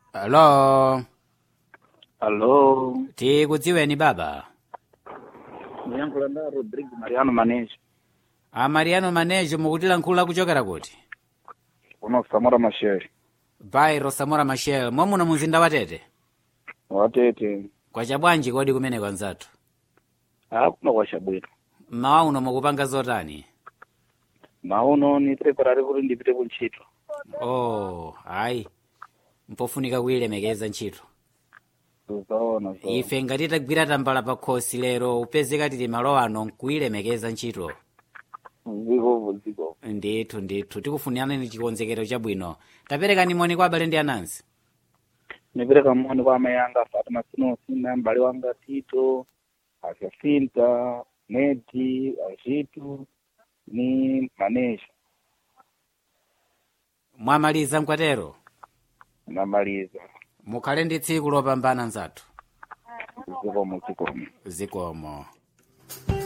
Hello. Allo, Tikudziweni baba. ndiyankhula nda Rodrigo Mariano Manejo A Mariano Manejo mukutilankhula kuchokera kuti? kuno kusamura masheri Bairo Samora Machel mwamuna mumzinda wa Tete. watete Kwacha bwanji kodi kumene kwanzathu? akuno kwashabwino Mmawa uno mukupanga zotani? mauno ni preparare kuti ndipite kuntchito Oh, ayi. Mpofunika kuyilemekeza ntchito. tuzaona so. Ife ngati tagwira tambala pa khosi lero upezeka tili malo ano nkuyilemekeza ntchito. zikovo zikovo Ndithu ndithu tikufunirani chikonzekero chabwino. Taperekani moni kwa abale ndi anansi. nipereka moni kwa amayi anga Fatima Sinosi na m'bale wanga Tito Asafinta Neti Ajitu ni Manejo Mwamaliza mkwatero. namaliza mukhale ndi tsiku lopambana nzathu zikomo zikomo zikomo